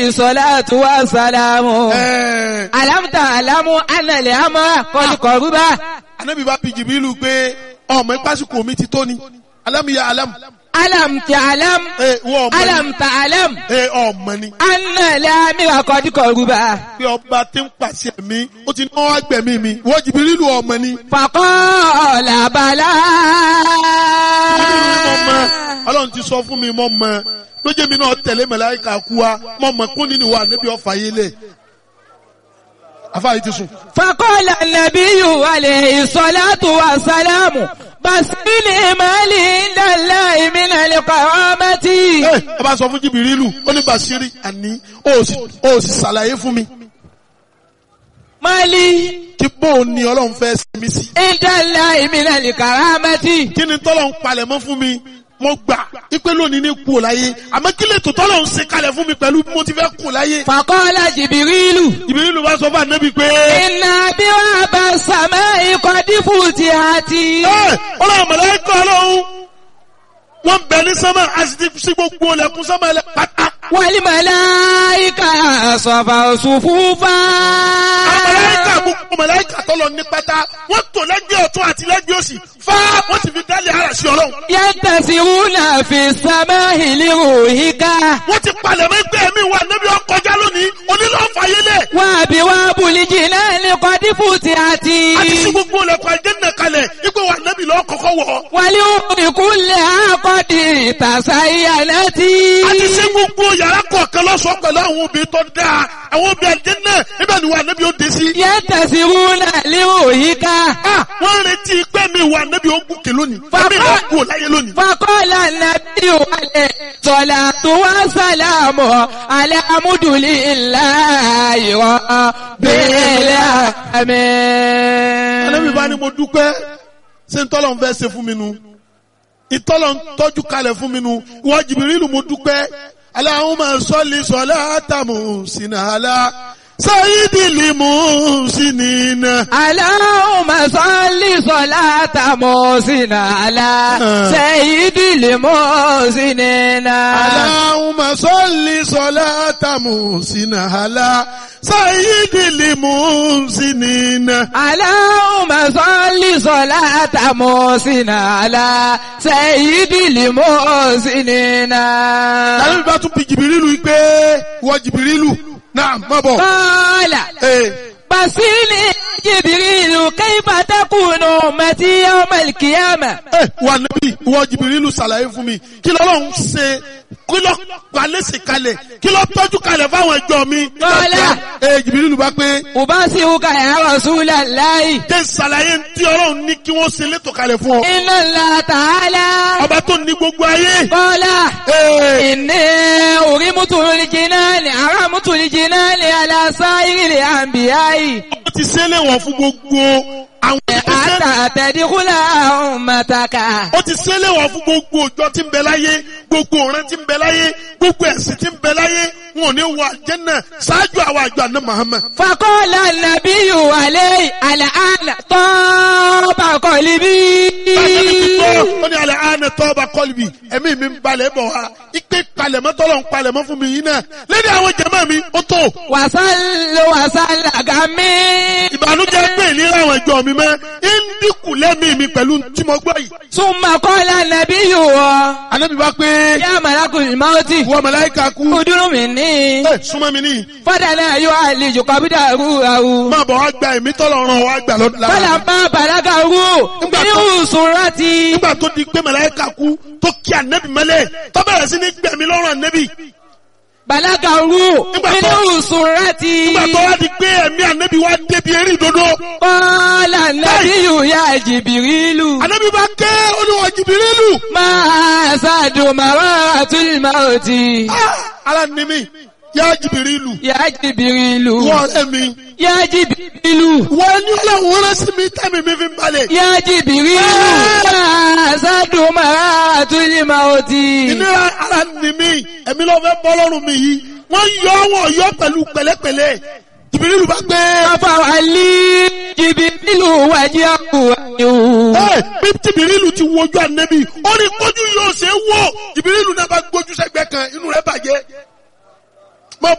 الصلاة والسلام Ẹ̀ẹ́, ألم تعلم أن الأمر قد قرب Ànábì bá bi Jìbìrìlù pé ọmọ ìpásíkò mi ti tó ni. Alámìyá alámù. ألم تعلم Ẹ wọ́n ọmọ ni. ألم تعلم Ẹ ọmọ ni. أن الأمر قد قرب Pé ọba tí ń pàṣẹ mi, ó ti náwó agbẹ̀mí mi. Wọ́n Jìbìrìlù ọmọ ni. فقال بلى Jìbìrìlù mọ̀ mọ́. Ọlọ́run ti sọ fún mi mọ̀ mọ́. Lójé mi náà tẹ̀lé màláíkà kú wa. Mọ̀ mọ̀ kún nínú wa níbi ọ̀fà yé lẹ̀. Afáyé ti sùn. فقال النبي عليه الصلاة والسلام بسني مالي عند الله من القرامة Ẹ ọba sọ fún Jìbìrìlù, ó ní Bàṣírí àní, ó sì ó sì ṣàlàyé fún mi. مالي Kí bóun ni Ọlọ́run fẹ́ sinmi sí. عند الله من القرامة kí ni tọ́lọ̀ ń palẹ̀ mọ́ fún mi mo gbà ipe lónìí ní kú ò láyé àmọ́ kí lè tó tọ́lọ̀ ń ṣe kalẹ̀ fún mi pẹ̀lú bí mo ti fẹ́ kú láyé. فقال جبريل Jibrilu bá sọ fún ànábì pé إن أبواب السماء قد فتحت ẹ ọlọ́run mọ̀lẹ́kọ̀ ọlọ́run wọ́n bẹ̀ ní sánmà a sì ti sí gbogbo ọlẹ́kùn sánmà ẹlẹ́ pátá. والملائكة صفوا صفوفا àwọn mọ̀lẹ́kà gbogbo mọ̀lẹ́kà tọ́lọ̀ ní pátá wọ́n tò lẹ́gbẹ̀ẹ́ ọ̀tún àti lẹ́gbẹ̀ẹ́ òsì fá wọ́n sì fi dálé ara sí ọlọ́run. ينتسرون في السماء لروحك wọ́n ti palẹ̀ mọ́ ẹgbẹ́ mi wà níbi ọkọjá lónìí onílọ́ọ̀fàyélẹ̀ وأبواب الجنان قد فتحت àti sí gbogbo ọlẹ́kùn àjẹ́nà kalẹ̀ ipò wà níbi lọ́ọ́ kọ́kọ́ wọ̀ ọ́. والأمور كلها قد تزينت a ti ṣe gbogbo yàrá kọ̀ọ̀kan lọ́sọ̀ọ́ pẹ̀lú àwọn obìnrin tó dáa àwọn obìnrin àjẹ́ náà níbẹ̀ ni wà níbi ó dé sí. ينتسرون لروحك Ah, wọ́n ń retí pé mi wà níbi ó gùnkè lónìí Bàbá- ẹ̀mí ìlà kú láyé lónìí. فقال النبي عليه الصلاة والسلام على حمد لله رب Ànábì bá ní العالمين mo dúpẹ́ ṣé ntọ́lọ̀ ń fẹ́ ṣe fún mi nu ìtọ́lọ̀ ń tọ́jú kalẹ̀ fún mi nu ìwọ Jìbìrìlù mo dúpẹ́ Allahumma salli salata muhsinala sayyidil muhsinina. اللهم صل صلاة محسن على سيد المحسنين Allahumma salli salata muhsinala sayyidil muhsinina. اللهم صل صلاة محسن على سيد المحسنين Ànábì bá tún bi Jìbìrìlù pé ìwọ Jìbìrìlù náà má bọ̀. قال Ee. بصيني جبريل كيف تكون أمتي يوم القيامة Ẹ wà níbí ìwọ Jìbìrìlù ṣàlàyé fún mi kí lọ́lọ́run ṣe kí lọ́ palẹ́sì kalẹ̀ kí lọ́ tọ́jú kalẹ̀ fáwọn ẹjọ́ mi. Kọ́lá. Ẹ Jìbìrìlù bá pé أبصرك يا رسول الله jẹ́ ṣàlàyé tí ọlọ́run ní kí wọ́n ṣe létò kalẹ̀ fún ọ. إن الله تعالى Ọba tó ní gbogbo ayé. قال Ee. إني أرمت الجنان أرمت الجنان على سائر الأنبياء Ó ti ṣe léwọ̀n fún gbogbo àwọn ìgbésẹ̀. حتى تدخل أمتك Ó ti ṣe léwọ̀n fún gbogbo òjò tí ń bẹ láyé, gbogbo ọ̀ràn tí ń bẹ láyé, gbogbo ẹ̀sìn tí ń bẹ láyé, wọn ò ní wọ àjẹ́nà ṣáájú àwọn àjọ àná Muhammad. فقال النبي عليه الآن طاب قلبي Báyọ̀ ti gbọ́, ó ní alẹ́ àánẹ tọ́ba kọ́lùbì, ẹ̀mí mi ń balẹ̀ bọ̀ wá. Ipe palẹ̀mọ́ tọ́lọ̀ ń palẹ̀mọ́ fún mi yìí náà. Lẹ́ni àwọn jẹ̀mọ́ mi, ó tó. وصل وصل غمي Ìbànújẹ́ pé ìlera àwọn ìjọ mi mọ́. Ń dínkù lẹ́mí mi pẹ̀lú tí mo gbọ́ yìí. ثم قال النبي Ànábì bá pé يا ملك الموت wọ́n màláíkà kú. ادر مني Ẹ súnmọ́ mi níyì. فدنا يعالج قبضه Máa bọ̀ wá gba ẹ̀mí tọ́lọ̀ ràn wá gbà lọ́dún lára. فلما بلغه من سرتي Nígbà tó di pé màláíkà kú tó kí ànẹ́bì mọ́lẹ̀ tó bẹ̀rẹ̀ sí ní gbẹ̀mí lọ́rùn ànẹ́bì. بلغه من سرتي Nígbà tó wá di pé ẹ̀mí ànẹ́bì wá débi eré ìdodo. قال النبي يا جبريل Ànẹ́bì bá ké olúwa Jìbìrìlù. ما زاد مرات الموت Ah, Ara ni mi, yá Jìbìrìlù. يا جبريل Wọ́n ọ̀rẹ́ mi. يا جبريل Wọ́n ní ọlọ́run rán sí mi tẹ́mi mi fi ń balẹ̀. يا جبريل ما زاد مرات الموت Ìnira ara ni mi, ẹ̀mí ló fẹ́ bọ́ lọ́rùn mi yìí. Wọ́n yọ wọ́n yọ pẹ̀lú pẹ̀lẹ́pẹ̀lẹ́. Jìbìrìlù bá gbé. ففعلي جبريل وجهه Ẹ bí Jìbìrìlù ti wojú ànẹ́bì, ó ní kójú yóò ṣe é wò. Jìbìrìlù náà bá gbójú sẹ́gbẹ́ kan, inú rẹ̀ bàjẹ́.